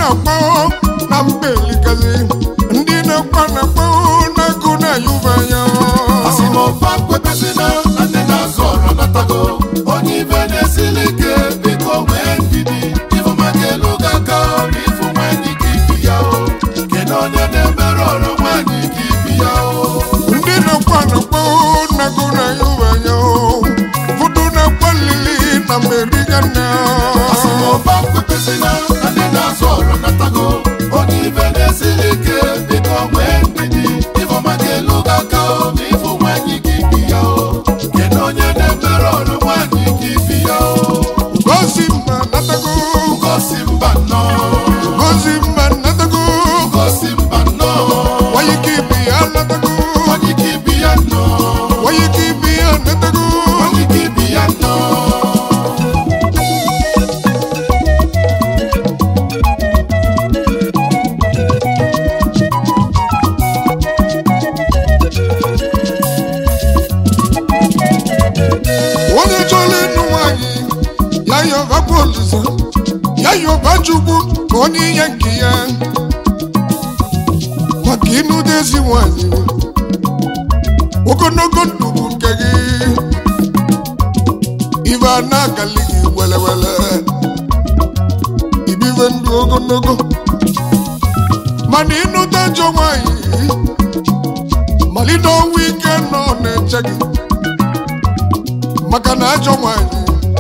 na-akpọ na mba elikazi ndị na-akpọ na-akpọ na-agụ na-ayụba anya asịmọfa kwepesịna na ndị na-azụ ọrụ natago onye ibe na-esili ike biko nwee ndidi ịfụmaka elu ga-aka ọrụ ịfụ nwanyị ka ibi ya o kedu onye na-emere ọrụ nwanyị ka ibi ya o ndị na-akpọ na-akpọ na-agụ na-ayụba anya ụfọdụ na-akpọ lili na meriga na asịmọfa kwepesịna na ndị na-azụ ọrụ natago onye ibe na-esili ike biko nwee ndidi ịfụmaka elu ga-aka ọrụ ịfụ nwanyị ka ibi ya o kedu onye na-emere ọrụ nwanyị ka ibi ya o gosi mba natago gosi mba nnọọ gosi mba natago gosi mba nnọọ wanye ka ibi ya natago onye ka ibi ya nnọọ wanye ka ibi ya natago onye ka ibi ya nnọọ onye chọrọ ịnụ nwanyị ya yọba polisa ya yọba chukwu ka onye ihe nke ya maka ịnụdezi nwanyị ogologo ndụ bụ nke gị ibe a na-agali gị welewele ibibe ndụ ogologo mana ịnụta ajọ nwanyị malite ọnwụ ike nọ na-eche gị maka na ajọ nwanyị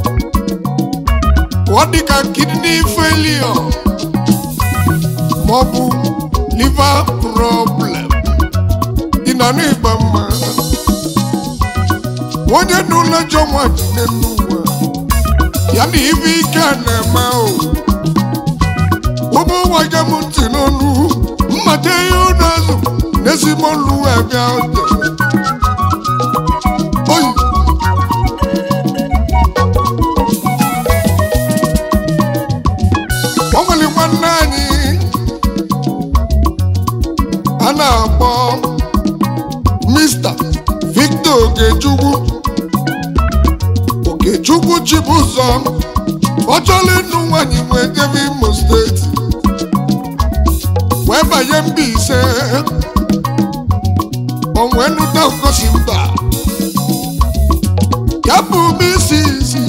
ọ dị ka kidney failure ma ọ bụ liver problem ị na anụ ịgba mma onye n'ụlọ ajọ nwanyị n'elu ụwa ya na ibe ike a na-eme o ụmụ nwaje m ntị n'ọnụ mmata ihe ụlọ azụ n'ezigbo olu wee bịa ote oyi o nwere nwanne anyị a na-akpọ Mr. Victor Okechukwu Okechukwu Chibụzọ ọ chọrọ ịnụ nwanyị wee jebe Imo steeti wee banye Mbaise o wee nụta ngosi mba ya bụ isi isi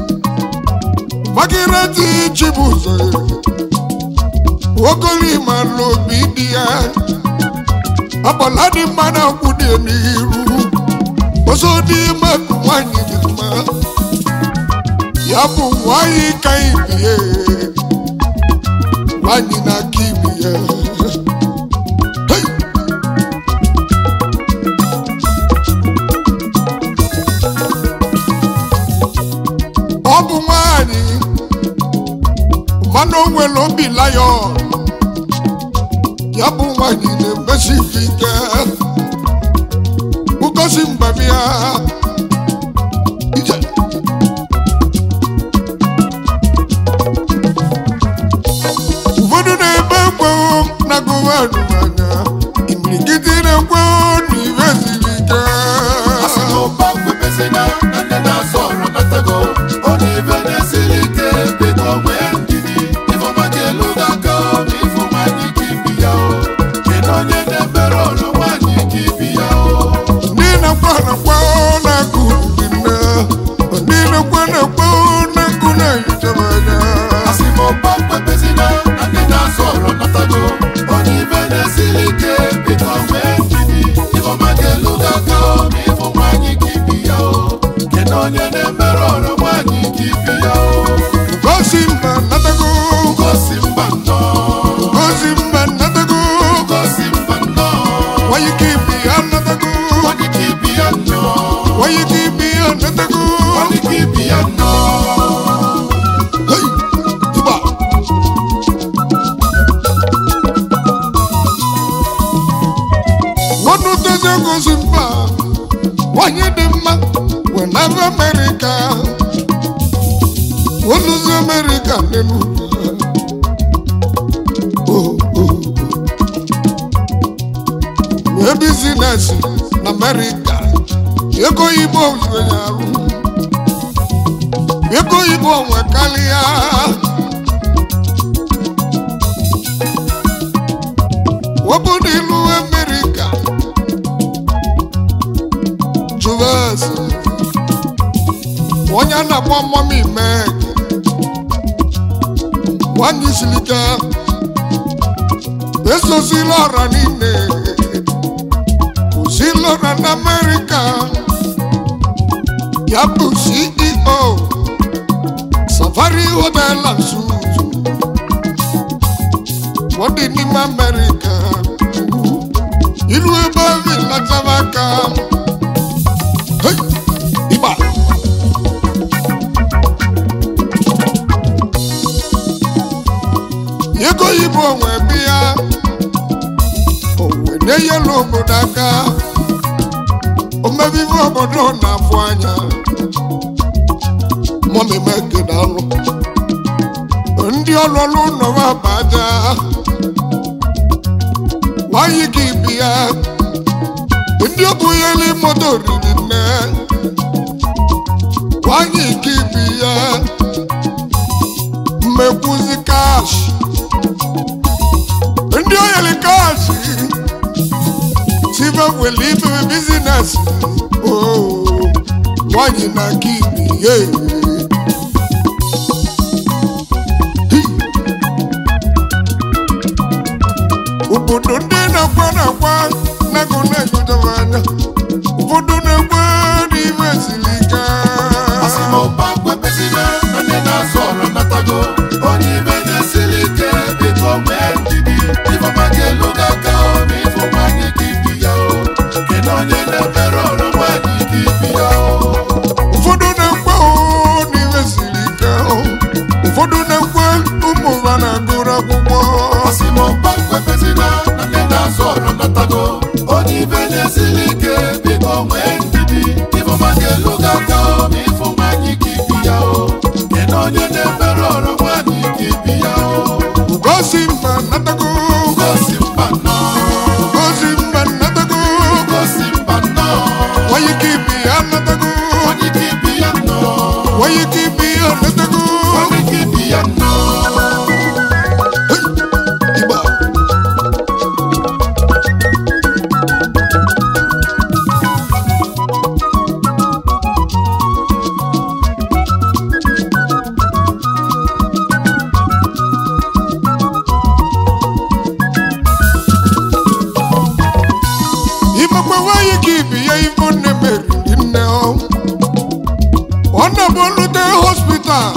Magireti Chibụzọ ogolima n'obi dị ya ọbọla dị mma na akwụ dị n'iru ọzọ dị mma bụ nwanyị dị mma ya bụ nwanyị ka ibie nwanyị na-aka ibi ya Hey! ọ bụ nwanyị mana o nwere obi layọ ya bụ nwanyị na-emesi ife ike ugosi mbabịa ije ụfọdụ na-ebe ekwewo na gụvanụ anya imirikiti na-ekwewo na ife siri ike asịmọfa kwepesịna na ndị na-azụ ọrụ natago onye ibe na-esili ike biko nwee ndidi ịfụmaka elu ga-aka ọrụ ịfụ nwanyị ka ibi ya o kedu onye na-emere ọrụ nwanyị ka ibi ya o ndị na-akwa na-akwa na-akụ dị nne ndị na-akwa na-akwa na-akụ na-ehichaba anya asịmọfa kwepesịna na ndị na-azụ ọrụ natago onye ibe na-esili ike biko nwee ndidi ịfụmaka elu ga-aka ọrụ ịfụ nwanyị ka ibi ya o kedu onye na-emere ọrụ nwanyị ka ibi ya o gosi mba natago gosi mba nnọọ gosi mba natago gosi mba nnọọ wanye ka ibi ya natago onye ka ibi ya nnọọ wanye ka ibi ya natago onye ka ibi ya nnọọ Hey! Tuba! Nọnụ dozie gosi mba nwanyị dị mma wee n'ebe Amerịka oluzi Amerịka n'elu Oh, oh. wee bizinesi na Amerịka ego oyibo zuru ya arụ ego oyibo nwe karịa wepụ n'ilu Amerika Juves onye a na-akpọ Mọmi Meg nwanyị siri ike esosila ọra niile osila ọra na Amerika ya bụ CEO Safari Hotel and Suites ọ dị n'ime Amerika ilu ebe ahụ ịlataba aka Hey! ịgba ego oyibo onwe bịa onwe na-enyelu obodo aka omebibe obodo na-afụ anya mọmi megidalụ ndị ọlụlụ nọwa baja nwanyị ka ibi ya ndị obunyeli moto riri nne nwanyị ka ibi ya mmekwuzi kash ndị oyeli kash sibe wele ibebe bizines nwanyị na ka ibi ya obodo ndị na-akwa na-akwa na-agụ na-egotere anya ụfọdụ na-ekwe n'ime siri ike Asịmọba kwepesịrị na ndị na-azụ ọrụ natago onye ibe na-esiri ike biko nwee ndidi ifeọma ga-elu gị aka ma ịfụma gị ka ibi ya o kedu onye na-emere ọrụ nwaanyị ka ibi ya o ụfọdụ na-ekwe oo n'ime siri ike ụfọdụ na-ekwe ụmụ ha na-agụrụ akwụkwọ Asịmọba kwepesịrị na ndị na-azụ ọrụ natago onye ibe na-esiri ike biko nwee ndidi ifeọma ga-elu gị aka ma ịfụma gị ka ibi ya o kedu onye na-emere ọrụ nwaanyị ka ibi ya o ugosi mba natago gosi mba nnọọ ugosi mba natago gosi mba nnọọ nwanyị ka ibi ya natago onye ka ibi ya nnọọ nwanyị ka ibi ya natago onye ka ibi ya nnọọ Igba. imekwe nwanyị ka ibi ya ibo nne meriri nne ọ ọ na-abụlute hospital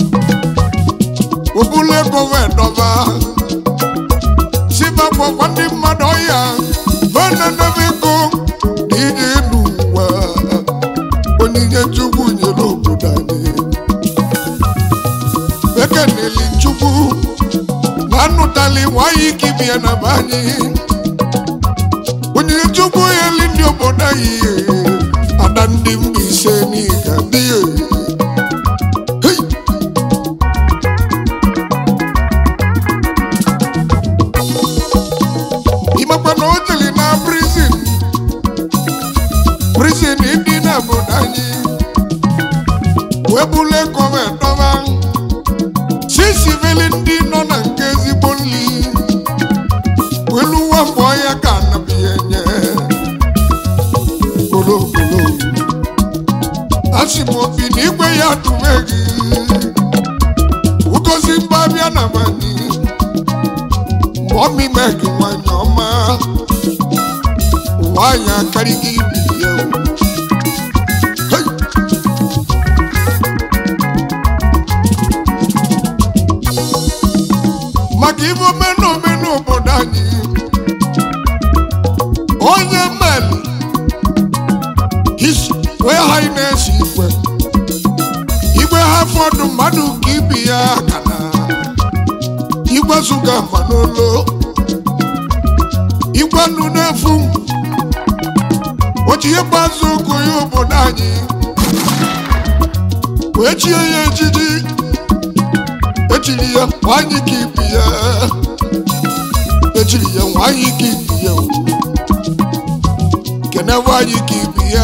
obulu ego wee dọba sibakpọkwa ndị mmadụ ọya venenebe ego na ije elu ụwa onyinye chukwu nyere obodo anyị ekeneli chukwu na anụtali nwanyị ka ibia na be anyị onyinye chukwu yeli ndị obodo anyị ada ndị mba ise n'iga dị Hey! imakwa na o jeli na prison prison ndị na obodo anyị wee bulu ego wee dọba si sivili ndị nọ na nke ezigbo nri welu uwe mbọ ya ka anabighị enye kolokolo asị m obi na igwe ya dumeghị ugozi mba bịa na mani mọmi meg nwanyị ọma nwanyị akarịghị ibi ya o. Hey! maka ibe omenome n'obodo anyị onye meli his wee ha na-esi igwe igwe ha fọdụ mmadụ ka ibi ya aka na igwe zụga mma n'olu igwe nụ n'efu oji ihe gbazụ ogo ya obodo anyị wee chie ya ejiji echiri ya nwanyị ka ibi ya echiri ya nwanyị ka ibi ya o. kene nwanyị ka ibi ya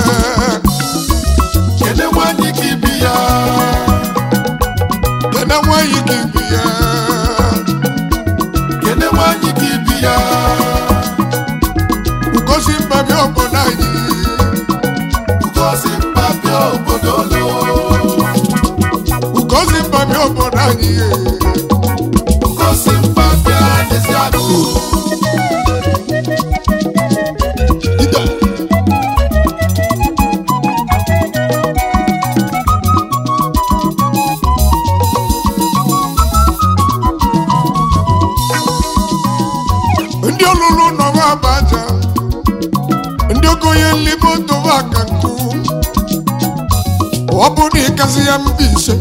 kedu nwaanyị ka ibi ya kene nwanyị ka ibi ya kedu nwaanyị ka ibi ya ugozi mbami obodo anyị Ngosi mba bịa n'ezi agụ. ide ndị ọlụlụ nọwa abaja ndị okonye nlimotowa aka nkụ ọ bụ na ịkasị ya mba ise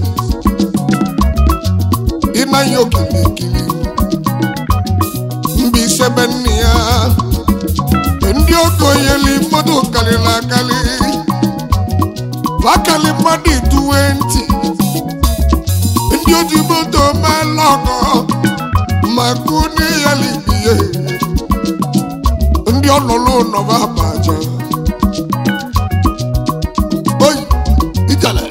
ịnaghị okilikili mba ise be nne ya ndị okonye limoto karịrị akarị akali mmadụ ituwe ntị ndị oji moto meela ọgọ maka onye ya libie ndị ọlụlụ nọba abaja oyi ijele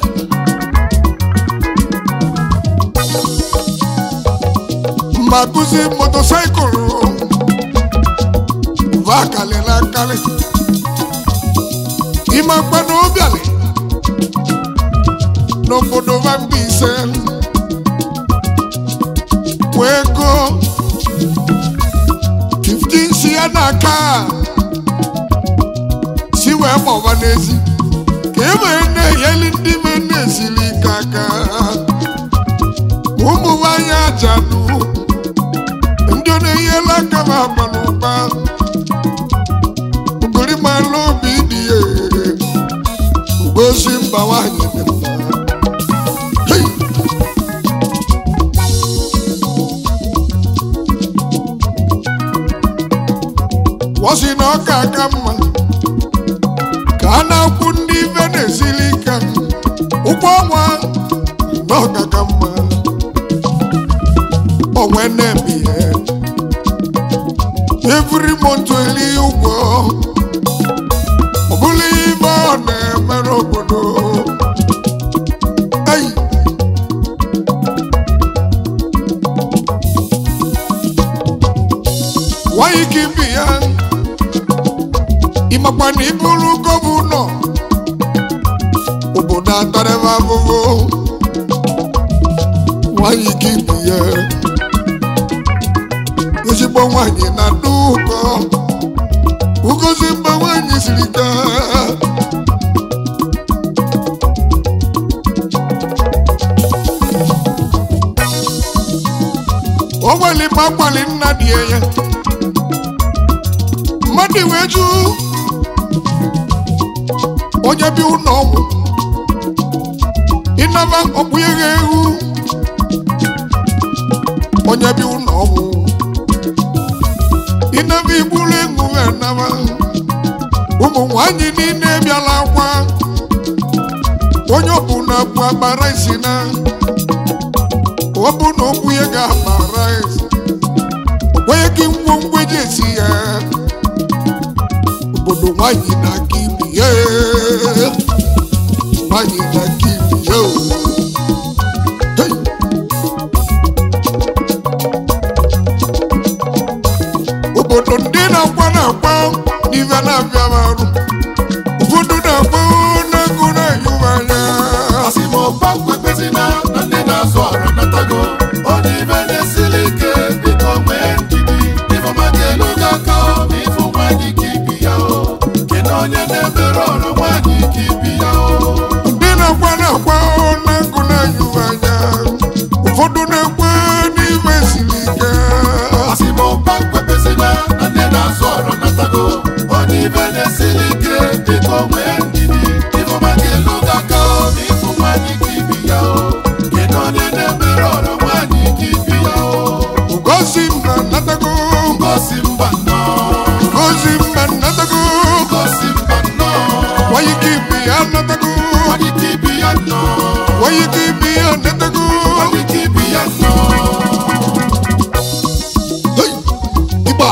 ma kụzi motosaịkụl va kalịla akarị ime mkpana obialị n'obodo va Mbaise wee gụọ 15 si ya n'aka si wee gbọba n'ezi ka e wee na-enyeli ndị me na-esili ike aka ụmụ nwanyị ajadu ndị ọ na-enyela aka ma aba n'ụba ugorimalụ obi dị ya ugosi mba nwanyị dị mma Hey! wọsi na ọka aka mma ka a na-akwụ ndị ife na-esili ike ụgwọ ọnwa na ọka ka mma onwe na-eme ihe every month eli ụgwọ ọ bụla ibe ọ na-emere obodo Ei! nwanyị ka ibi ya ịmakwa na ịbụrụ gọvanọ obodo atarịba ahụhụ nwanyị ka ibi ya ezigbo nwanyị na ndị ụkọ ugozi mba nwanyị siri gaa o nwere ma akwali nna dị ya mmadụ wee jụ onye bi ụlọ ọgwụ ịnaba ọkpụnyeghị ewu onye bi ụlọ ọgwụ ịnaba igburu egwu anaba ụmụ nwanyị niile bịala akwa onye ọbụla bụ agbara isi na ọ bụ na okwu ya ga-agbara isi onye gị ngwongwo eji esi ya obodo nwanyị na-aka ibi ya nwanyị na-aka ibi ya o. Hey! obodo ndị na-akwa na-akwa n'ife na-abịa m arụ ụfọdụ na-akwa n'ego na-enyuwe anya Asị m ọgbakọ ekpezina na ndị na-azụ ọrụ natago. Onye ibe na-esili ike biko nwee ndidi. Ifeọma ga-elu gị aka ma ịfụ nwaanyị ka ibi ya o. Kedu onye na-emere ọrụ nwaanyị ka ibi ya o? ndị na-akwa na-akwa n'ego na-enyuwe anya ụfọdụ na-ekwe n'ime siri ike Asị m ọgbakọ ekpezina na ndị na-azụ ọrụ natago. Onye ibe na-esili ike biko nwee ndidi. Ifeọma ga-elu gị aka ma ịfụ nwaanyị ka ibi ya o. Kedu onye na-emere ọrụ nwaanyị ka ibi ya o? ugozi mba natago Ngosi mba nnọọ. ugozi mba natago Ngosi mba nnọọ. nwanyị ka ibi ya natago Nwanyị ka ibi ya nnọọ. nwanyị ka ibi ya natago Nwanyị ka ibi ya nnọọ. Hey! ịgba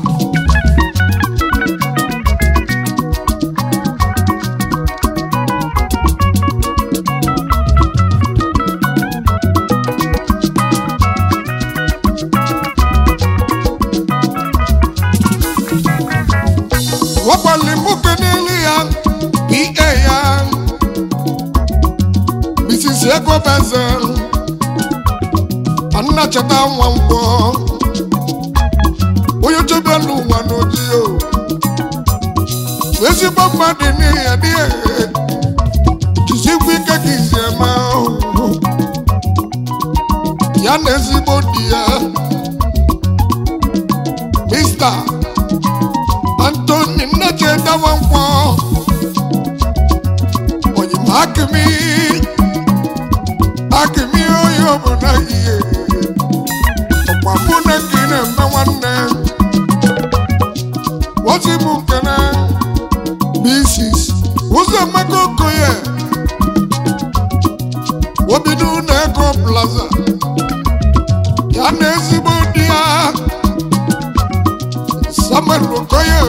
wakwali nwoke n'elu ya pa ya Mrs. ego beze nna cheta nwa ngwọ onye chebelu ụwa n'oji o ezigbo mmadụ n'ihi ya dị jisikwa ike ka izi eme ahụ ya na ezigbo di ya mista antoni nnecheta nwa ngwọ onyima akịmị akịmị onye obodo ihe ọkwa mụ na gị na-eme nwanne wọzi m nkene bisis ụzọ emeka okoye obido na ego plaza ya na ezigbo di ya samuel okoye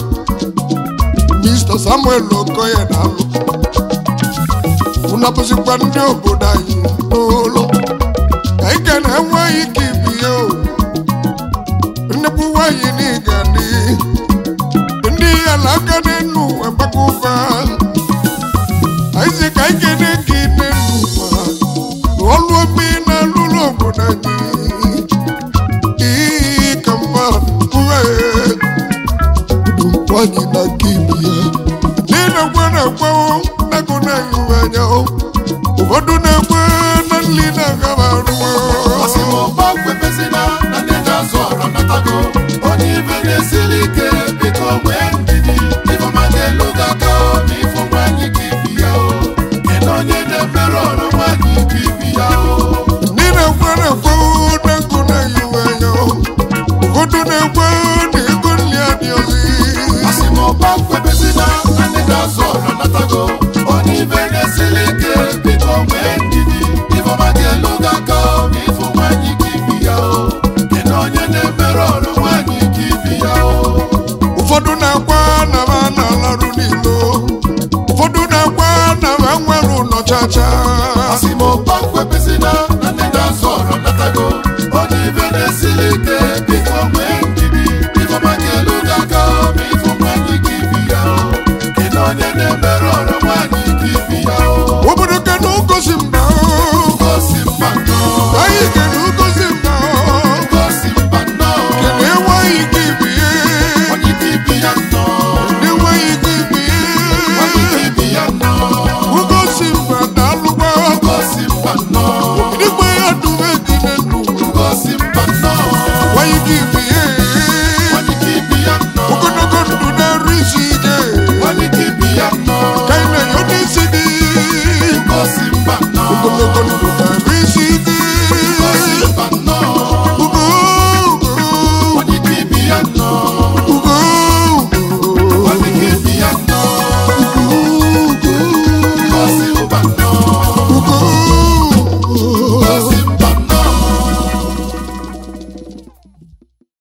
mr samuel okoye na-alụ unapụzikwa ndị obodo anyị n'ụlọ ka ike na-enweghị ike ibie o nnukwu nwanyị n'ịga dị ndị ya na aka n'enu agbaka ụba anyị ka ike na-eke ine n'ụwa na ọlụ obi na alụlụ obodo anyị iyi ka mmadụ uwe nwanyị na aka ibi ya na-enekwe na-ekwewo ego na-enyuwe anya ụfọdụ na-ekwe na nli na-agaba arụwa Ọsịmụba kwepesịna na ndị na-azụ ọrụ natago onye ibe na-esiri ike biko nwee ndidi ifeọma ga-elu gị aka ma ịfụ nwanyị ka ibi ya o kedu onye na-emere ọrụ nwanyị ka ibi ya o ndị na-ekwe na-ekwe na ego na-enyuwe anya ụfọdụ na-ekwe na ego nli adị ọzọ Ọsịmụba kwepesịna na ndị na-azụ ọrụ natago onye ibe na-esiri ike biko nwee ndidi ifeọma ga-elu gị aka ma ịfụ nwanyị ka ibi ya o kedu onye na-emere ọrụ nwanyị ka ibi ya o ụfọdụ na-akwa na ha na-alarụ n'ilo ụfọdụ na-akwa na ha nwere ụlọ chacha Asịmụba kwepesịna na ndị na-azụ ọrụ natago onye ibe na-esiri ike biko nwee ndidi ifeọma ga-elu gị aka ma ịfụ nwanyị ka ibi ya o kedu onye na-emere ọrụ nwanyị ka ibi ya o obodo kenu gosi mba gosi mba nnọọ anyị kenu gosi mba gosi mba nnọọ kenu enweghị ike ibie onye ka ibi ya nnọọ enweghị ike ibie onye ka ibi ya nnọọ ugosi mba na-alụgba gosi mba nnọọ igwe ya dume gị n'elu gosi mba nnọọ enweghị ike ibie onye ka ibi ya nnọọ ogologo ndụ na-eru isi ike onye ka ibi ya nnọọ ka ị na-enye onye isi gị gosi mba nnọọ ogologo ndụ na